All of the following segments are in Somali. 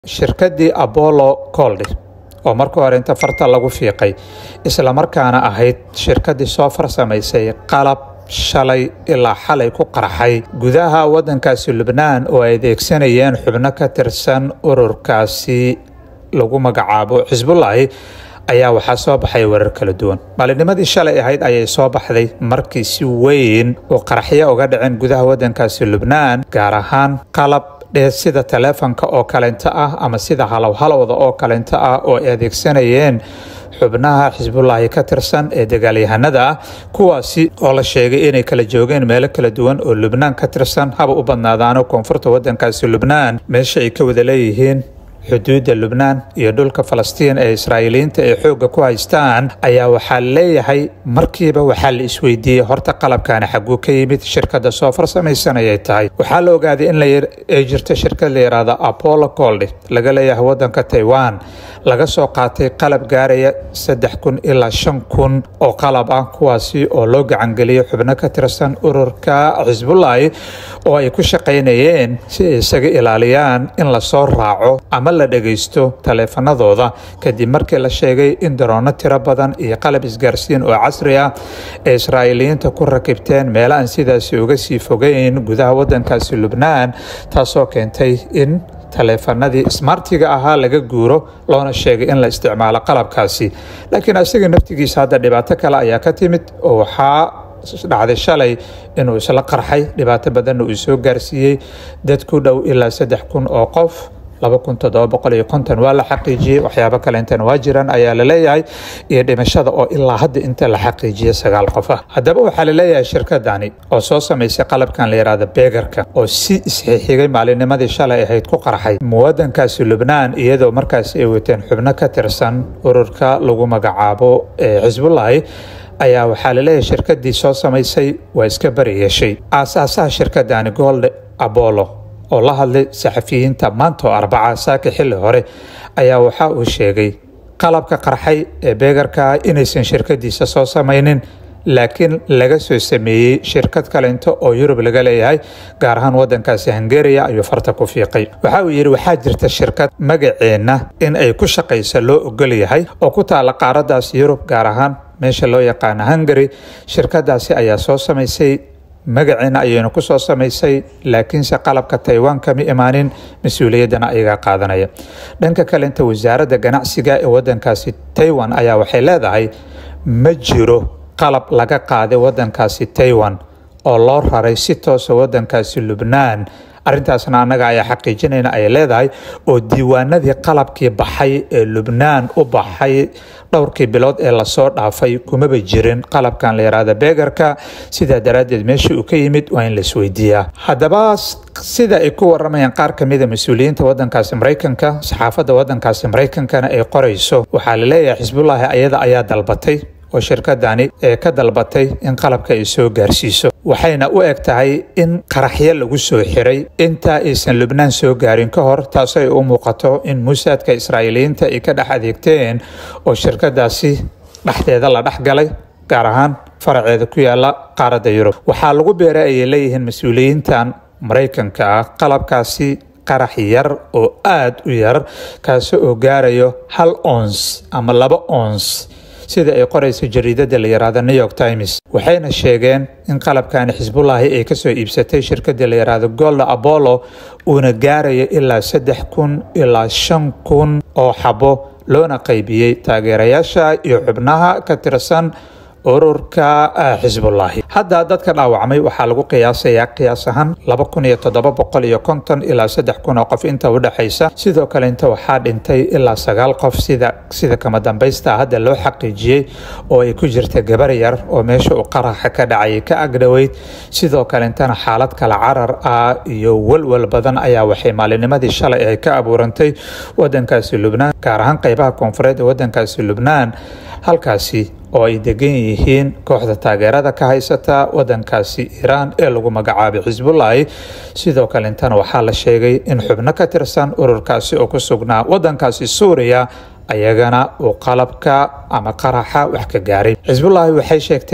shirkaddii apollo coldy oo marka hore inta farta lagu fiiqay islamarkaana ahayd shirkaddii soo farsamaysay qalab shalay ilaa xalay ku qarxay gudaha waddankaasi lubnaan oo ay adeegsanayeen xubno ka tirsan ururkaasi lagu magacaabo xisbullaahi ayaa waxaa soo baxay warar kala duwan maalinnimadii shalay ahayd ayay soo baxday markii si weyn oo qaraxyo uga dhaceen gudaha waddankaasi lubnaan gaar ahaan qalab dhee sida taleefanka oo kalento ah ama sida halowhalowda oo kalento ah oo ay adeegsanayeen xubnaha xisbullaahi ka tirsan ee dagaalyahanada ah kuwaasi oo la sheegay inay kala joogeen meelo kala duwan oo lubnaan ka tirsan haba u badnaadaano koonfurta waddankaasi lubnaan meesha ay ka wada leeyihiin xuduudda lubnaan iyo dhulka falastiin ee israa'iiliyiinta ay xoogga ku haystaan ayaa waxaa leeyahay markiiba waxaa la isweydiiyey horta qalabkaani xaguu ka yimid shirkadda soo farsamaysanayay tahay waxaa la ogaaday in ay jirto shirkad la yidhaahdo apollo coldy laga leeyahay waddanka taiwan laga soo qaatay qalab gaaraya saddex kun ilaa shan kun oo qalab ah kuwaasi oo loo gacangeliyay xubno ka tirsan ururka xisbullaahi oo ay ku shaqaynayeen si ay isaga ilaaliyaan in lasoo raaco ama la dhagaysto taleefanadooda kadib markii la sheegay in daroono tiro badan iyo qalab isgaarsiin oo casri ah ee israa'iiliyiinta ku rakibteen meelo aan sidaasi uga sii fogeyn gudaha waddankaasi lubnaan taasoo keentay in taleefanadii smartiga ahaa laga guuro loona sheegay in la isticmaalo qalabkaasi laakiin isaga naftigiisa hadda dhibaato kale ayaa ka timid oo waxaa dhacday shalay inuu isla qarxay dhibaato badanna uu soo gaarsiiyey dad ku dhow ilaa saddex kun oo qof laba kun toddoba boqol iyo konton waa la xaqiijiyey waxyaabo kaleintan waa jiraan ayaa la leeyahay iyo dhimashada oo ilaa hadda inta la xaqiijiyey sagaal qof ah haddaba waxaa la leeyahay shirkadani oo soo samaysay qalabkan la yidhaahdo beegarka oo si isxixigay maalinnimadii shalay ahayd ku qarxay muwadankaasi lubnaan iyadoo markaasi ay wateen xubno ka tirsan ururka lagu magacaabo xisbullaahi ayaa waxaa la leeyahay shirkaddii soo samaysay waa iska bari yeeshay aasaasaha shirkadani gold apollo oo la hadlay saxafiyiinta maanta oo arbaca saaka xilli hore ayaa waxa uu sheegay qalabka qarxay ee beegarka inaysan shirkadiisa soo samaynin laakiin laga soo sameeyey shirkad kalento oo yurub laga leeyahay gaar ahaan wadankaasi hungariya ayuu farta ku fiiqay waxa uu yidhi waxaa jirta shirkad magaceenna in ay ku shaqaysa loo ogol yahay oo ku taala qaaradaas yurub gaar ahaan meesha loo yaqaano hungary shirkadaasi ayaa soo samaysay magaceena ayaynu ku soo samaysay laakiinse qalabka taiwan kama imaanin mas-uuliyaddana ayagaa qaadanaya dhanka kalenta wasaaradda ganacsiga ee wadankaasi taiwan ayaa waxay leedahay ma jiro qalab laga qaaday wadankaasi taiwan oo loo raray si toosa wadankaasi lubnaan arrintaasna annaga ayaa xaqiijinayna ay leedahay oo diiwaanadii qalabkii baxay ee lubnaan u baxay dhowrkii bilood ee lasoo dhaafay kumaba jirin qalabkan la yidhaahda beegarka sidaa daraaddeed meesha uu ka yimid waa in la isweydiiyaa haddaba sida ay ku waramayaan qaar ka mida mas-uuliyiinta wadankaasi maraykanka saxaafadda wadankaasi maraykankana ay qorayso waxaa la leeyahay xisbullaahi ayada ayaa dalbatay oo shirkadani ee ka dalbatay in qalabka ay soo gaarsiiso waxayna u eg tahay in qaraxyo lagu soo xiray intaa aysan lubnaan soo gaarin ka hor taasoo ay u muuqato in muusaadka israa'iiliyiinta ay ka dhex adeegteen oo shirkadaasi dhexdeeda la dhex galay gaar ahaan faraceeda ku yaala qaaradda yurub waxaa lagu beeray ayay leeyihiin mas-uuliyiintan maraykanka ah qalabkaasi qarax yar oo aada u yar kaasi oo gaarayo hal ons ama laba ons sida ay qorayso jariidada la yidhaahdo new york times waxayna sheegeen in qalabkani xisbullaahi ay kasoo iibsatay shirkadii la yidhaahdo golda apollo uuna gaarayo ilaa saddex kun ilaa shan kun oo xabo loona qaybiyey taageerayaasha iyo xubnaha ka tirsan ururka xisbullaahi hadda dadka dhaawacmay waxaa lagu qiyaasayaa qiyaas ahaan laba kun iyo toddoba boqol iyo konton ilaa saddex kun oo qof inta udhexaysa sidoo kale inta waxaa dhintay ilaa sagaal qof sida sida kama dambaysta hadda loo xaqiijiyey oo ay ku jirta gabar yar oo meesha uu qaraxa ka dhacayay ka agdhoweyd sidoo kale intana xaalad kale carar ah iyo walwal badan ayaa waxay maalinnimadii shalay ay ka abuurantay wadankaasi lubnaan gaar ahaan qeybaha koonfureed ee wadankaasi lubnaan halkaasi oo ay degan yihiin kooxda taageerada ka haysata wadankaasi iiraan ee lagu magacaabay xisbullaahi sidoo kale intana waxaa la sheegay in xubno ka tirsan ururkaasi oo ku sugnaa wadankaasi suuriya ayagana uu qalabka ama qaraxa wax ka gaaray xisbullaahi waxay sheegtay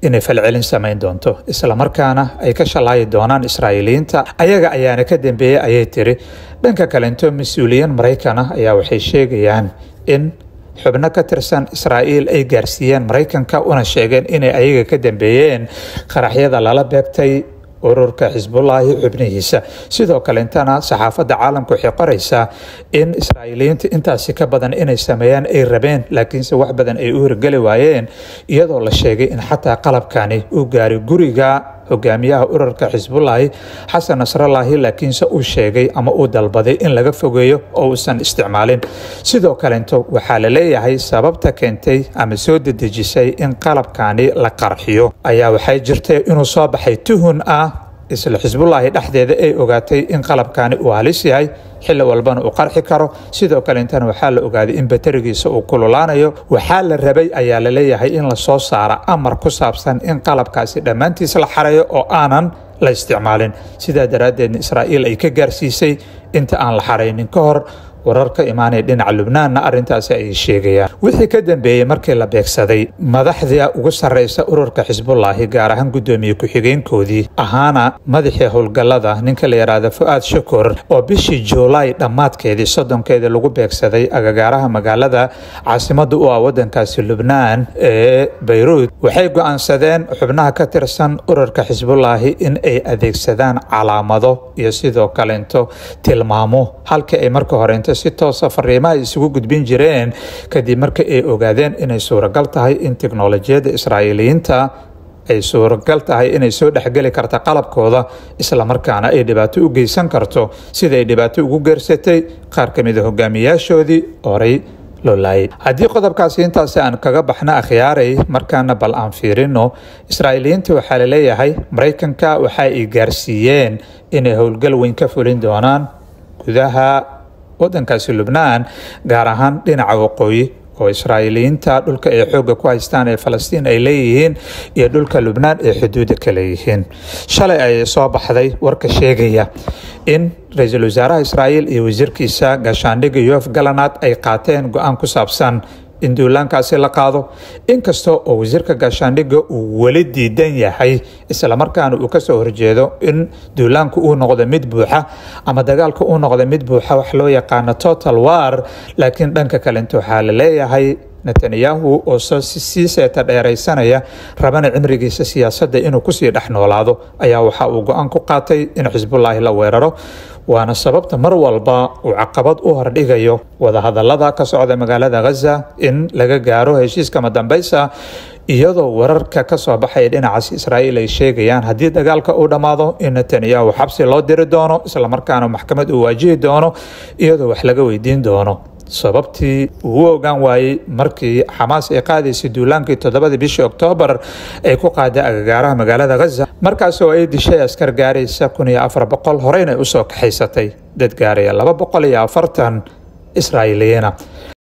inay falcelin samayn doonto islamarkaana ay ka shalaayi doonaan israa'iiliyiinta ayaga ayaana ka dambeeyey ayay tiri dhanka kalento mas-uuliyiin maraykan ah ayaa waxay sheegayaan in xubno ka tirsan israa'iil ay gaarsiiyeen maraykanka una sheegeen inay ayaga ka dambeeyeen qaraxyada lala beegtay ururka xisbullaahi xubnihiisa sidoo kalentana saxaafadda caalamka waxay qoraysaa in israa'iiliyiinta intaasi ka badan inay sameeyaan ay rabeen laakiinse wax badan ay u hirgeli waayeen iyadoo la sheegay in xataa qalabkani uu gaaray guriga hogaamiyaha ururka xisbullaahi xasan nasrallaahi laakiinse uu sheegay ama uu dalbaday in laga fogeeyo oo uusan isticmaalin sidoo kalento waxaa la leeyahay sababta keentay ama soo dedejisay in qalabkani la qarxiyo ayaa waxay jirtay inuu soo baxay tuhun ah isla xisbullaahi dhexdeeda ay ogaatay in qalabkani uu halis yahay xilli walbana uu qarxi karo sidoo kalentana waxaa la ogaaday in baterigiisa uu kululaanayo waxaa la rabay ayaa la leeyahay in lasoo saara amar ku saabsan in qalabkaasi dhammaantiis la xareeyo oo aanan la isticmaalin sidaa daraaddeedna israa'iil ay ka gaarsiisay inta aan la xaraynin ka hor warar ka imaanaya dhinaca lubnaanna arrintaasi ay sheegayaan wixii ka dambeeyey markii la beegsaday madaxda ugu sarreysa ururka xisbullaahi gaar ahaan guddoomiye ku-xigeenkoodii ahaana madaxii howlgallada ninka la yidhaahda fu-aad shukur oo bishii juulaay dhammaadkeedii soddonkeedii lagu beegsaday agagaaraha magaalada caasimadda u ah waddankaasi lubnaan ee bayruud waxay go-aansadeen xubnaha ka tirsan ururka xisbullaahi in ay adeegsadaan calaamado iyo sidoo kalento tilmaamo halkii ay marka horenta si toosa fariimaha isugu gudbin jireen kadib markii ay ogaadeen inay suuragal tahay in teknolojiyadda israa'iiliyiinta ay suuragal tahay inay soo dhexgeli karta qalabkooda islamarkaana ay dhibaato u geysan karto sida ay dhibaato ugu geersatay qaar ka mid a hogaamiyaashoodii horay loo laayay haddii qodobkaasi intaasi aan kaga baxna akhyaaray markaana bal aan fiirino israa'iiliyiinta waxaa la leeyahay maraykanka waxa ay gaarsiiyeen inay howlgal weyn ka fulin doonaan gudaha waddankaasi lubnaan gaar ahaan dhinaca waqooyi oo israa'iiliyiinta dhulka ay xoogga ku haystaan ee falastiin ay leeyihiin iyo dhulka lubnaan ay xuduudda ka leeyihiin shalay ayay soo baxday warka sheegaya in ra-iisul wasaaraha israa'iil iyo wasiirkiisa gaashaandhigga yof galanaad ay qaateen go-aan ku saabsan in duulaankaasi la qaado inkasta oo wasiirka gaashaandhigga uu weli diidan yahay islamarkaana uu kasoo horjeedo in duulaanku uu noqdo mid buuxa ama dagaalka uu noqdo mid buuxa wax loo yaqaano total war laakiin dhanka kalenta waxaa la leeyahay netanyahu oo sii seeta dheeraysanaya rabana cimrigiisa siyaasadda inuu kusii dhex noolaado ayaa waxa uu go-aan ku qaatay in xisbullaahi la weeraro waana sababta mar walba uu caqabad u hordhigayo wadahadalada ka socda magaalada ghaza in laga gaaro heshiiskama dambaysa iyadoo wararka ka soo baxaya dhinacaas israa'iil ay sheegayaan haddii dagaalka uu dhammaado in netanyahu xabsi loo diri doono islamarkaana maxkamad uu waajihi doono iyadoo wax laga weydiin doono sababtii uu u ogaan waayey markii xamaas ay qaadaysay duulaankii toddobadii bishii oktoobar ay ku qaaday agagaaraha magaalada ghaza markaasoo ay dishay askar gaaraysa kun iyo afar boqol horeyna usoo kaxaysatay dad gaaraya laba boqol iyo afartan israa'iiliyiina